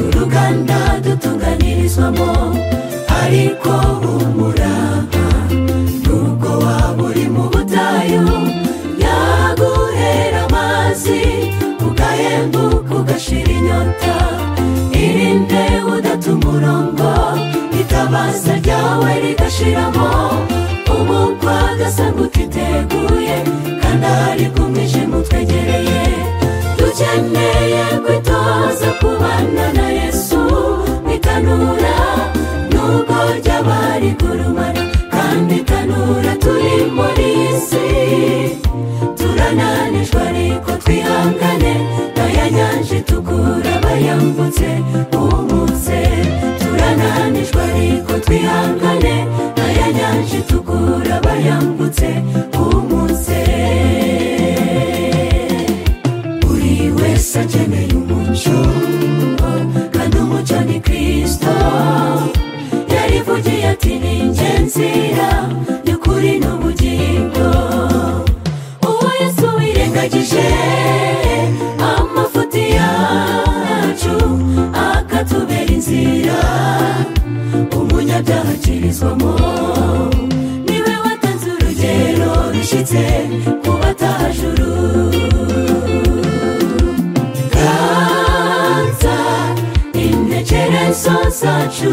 rwanda dutunganirizwamo ariko umurava nubwo waba uri mu butayu yaguhera amazi ugahembuka ugashira inyota irinde udata umurongo itabaza ryawe rigashiramo umukwa agasanga utiteguye kandi ahari bw'umwijima utwegereye dukeneye kwitoza kubana na yesu mu itanura nubwo ryaba rigurumana kandi itanura turi muri iyi si turananijwe ariko twihangane naya nyanja itukura bayambutse umutse turananijwe ariko twihangane naya nyanja itukura bayambutse umutse buri wese akeneye umucyo kandi umucyo ni kirisito yarivugiye ati ni inzira y'ukuri n'ubugingo uwo yesu wirengagije amafuti yacu akatubera inzira umunyabyaha akirizwamo niwe watanze urugero rushyitse ku batajuru kanza intekerezo zacu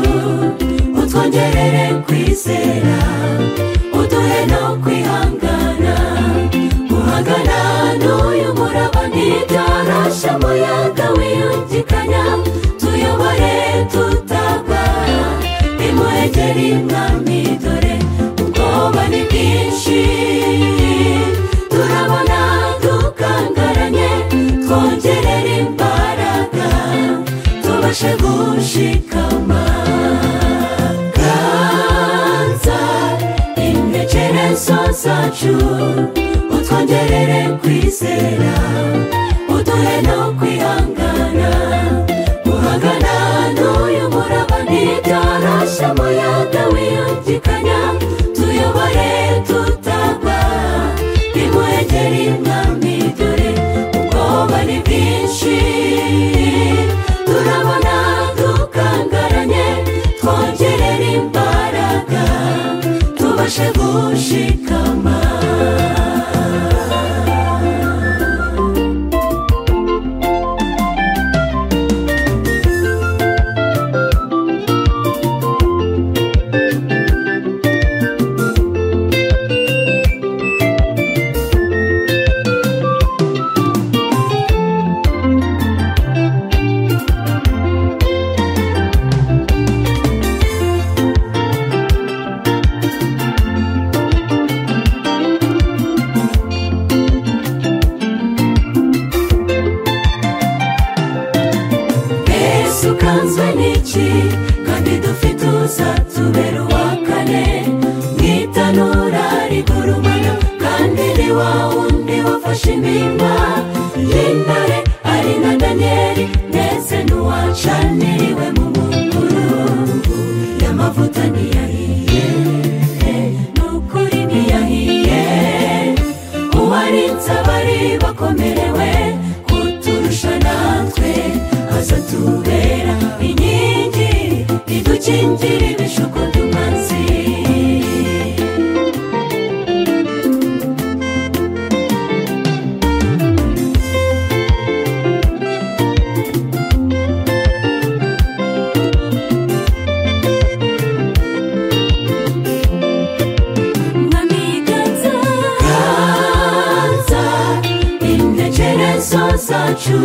utwongerere kwizera uduhe no kwihangana guhangana n'uyu muraba ntibyoroshye umuyaga wiyungikanya tuyobore tutagwa imuhegeri mwami dore ubwoba ni bwinshi turabona dukangaranye twongerera imbaraga tubashe gushikama kanza intekerezo zacu utwongerere kwizera uduhe no kwihangana guhangana n'uyu muraba ntibyoroshye umuyaga wiyungikanya tuyobore tutagwa imuhegeri mwami dore ubwoba ni bwinshi turabona dukangaranye twongerera imbaraga tubashe gushikama yesu ukanzwe n'iki kandi dufite uzatubera uwa kane mwitanura rigurumana kandi ni wa wundi wafashe impimba y'intare ari na daniyeli ndetse n'uwacaniriwe mu mukungugu y'amavuta ntiyahiye n'ukuri ntiyahiye uwarinze abari bakomerewe kuturusha natwe aza tubera inkingi idukingira ibishuko by'umunsi kanza intekerezo zacu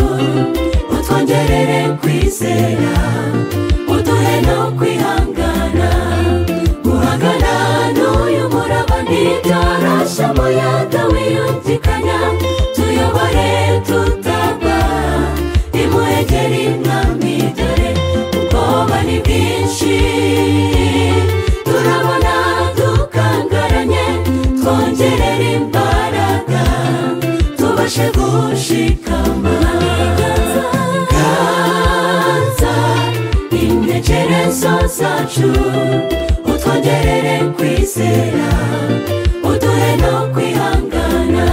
utwongerere kwizera uduhe no kwihangana guhangana n'uyu muraba ntibyoroshye umuyaga wiyungikanya tuyobore tutagwa imuhegeri mwami dore ubwoba ni bwinshi turabona dukangaranye twongerere imbaraga tubashe gushikama kanza intekerezo zacu utwongerere kwizera uduhe no kwihangana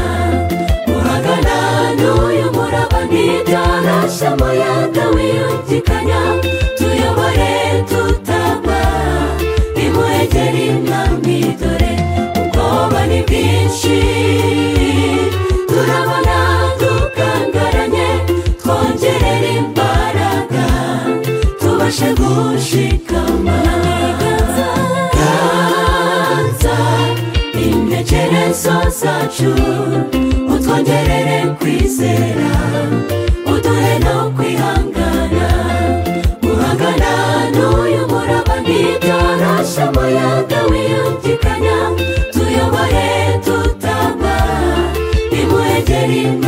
guhangana n'uyu muraba ntibyoroshye umuyaga wiyungikanya tuyo umfashe gushikama ganza intekerezo zacu utwongerere kwizera uduhe no kwihangana guhangana n'uyu muraba ntibyoroshye umuyaga wiyungikanya tuyobore tutaba nimuhegere imana